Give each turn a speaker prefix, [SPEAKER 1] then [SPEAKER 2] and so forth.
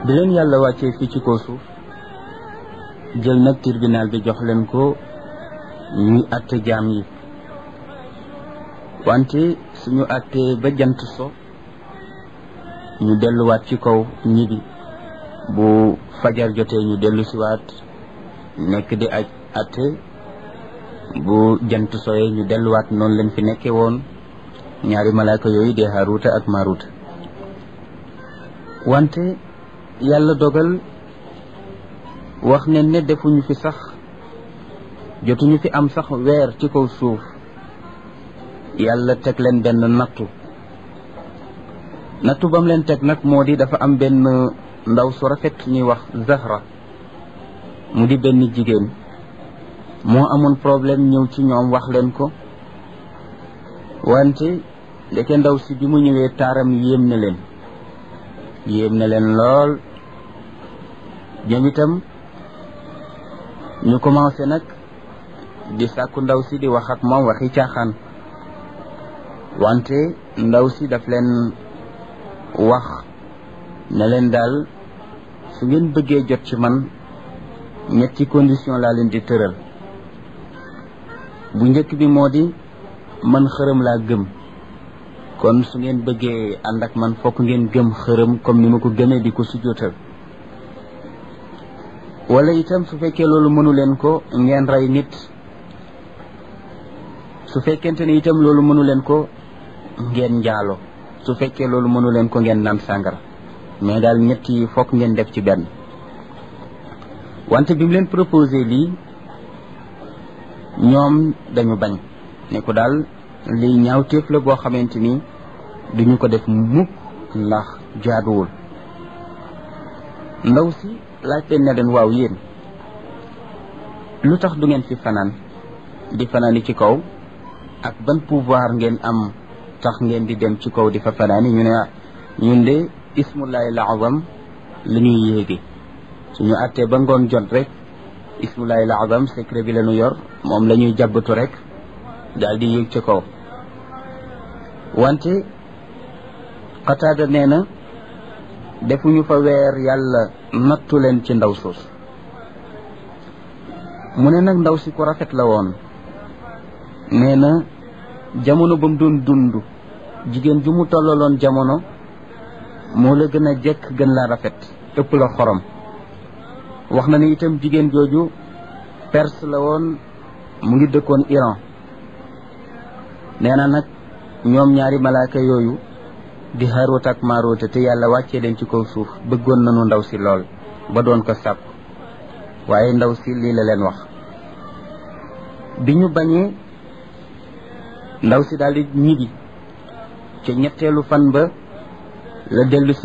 [SPEAKER 1] bi leen yàlla wàccee fii ci kaw suuf jël nag tribunal bi jox leen ko ñuy àtte jaam yi wante suñu àttee ba jant so ñu delluwaat ci kaw ñibi bu fajar jotee ñu dellu siwaat nekk di aj àtte bu jant soyee ñu delluwaat noonu lañ fi nekkee woon ñaari malaaka yooyu di Haaruuta ak Maaruuta wante yàlla dogal wax ne ne defuñu fi sax jotuñu fi am sax weer ci kaw suuf yàlla teg leen benn nattu nattu bam leen teg nag moo di dafa am benn ndaw su rafet ñuy wax Zahra mu di benn jigéen moo amoon problème ñëw ci ñoom wax leen ko wante ndeke ndaw si bi mu ñëwee taaram yéem na leen yéem na leen lool ñoom itam ñu commencé nag di sàkku ndaw si di wax ak moom waxi caaxaan wante ndaw si daf leen wax ne leen daal su ngeen bëggee jot ci man ñetti condition laa leen di tëral bu njëkk bi moo di man xërëm laa gëm kon su ngeen bëggee ànd ak man fokk ngeen gëm xërëm comme ni ma ko gëmee di ko sujjóotal wala itam su fekkee loolu mënu leen ko ngeen rey nit su fekkente ne itam loolu mënu leen ko ngeen njaalo su fekkee loolu mënu leen ko ngeen naan sàngara mais daal ñett yi fokk ngeen def ci benn wante bi mu leen proposé lii ñoom dañu bañ ne ko daal lii ñaawteef la boo xamante ni duñu ko def mukk ndax jaaduwul ndaw si laaj leen ne leen waaw yéen lu tax du ngeen fi fanaan di fanaani ci kaw ak ban pouvoir ngeen am tax ngeen di dem ci kaw di fa fanaani ñu ne ñun de ismullahi laazam la ñuy yéege suñu àttee ba ngoon jot rek ismullahi laazam secret bi la ñu yor moom la ñuy jàbbatu rek daal di yéeg ci kaw wante xataada nee na defuñu fa weer yàlla nattu leen ci ndaw suus mu ne nag ndaw si ku rafet la woon nee na jamono ba mu doon dund jigéen ju mu tollaloon jamono moo la gën a jekk gën la rafet ëpp la xorom wax na ni itam jigéen jooju perse la woon mu ngi dëkkoon Iran nee na nag ñoom ñaari malaaka yooyu di Haaruut ak Maaruut te yàlla wàccee leen ci kaw suuf bëggoon nañu ndaw si lool ba doon ko sàpp waaye ndaw si lii la leen wax bi ñu bañee ndaw si daal di ñibbi ca ñetteelu fan ba la dellu si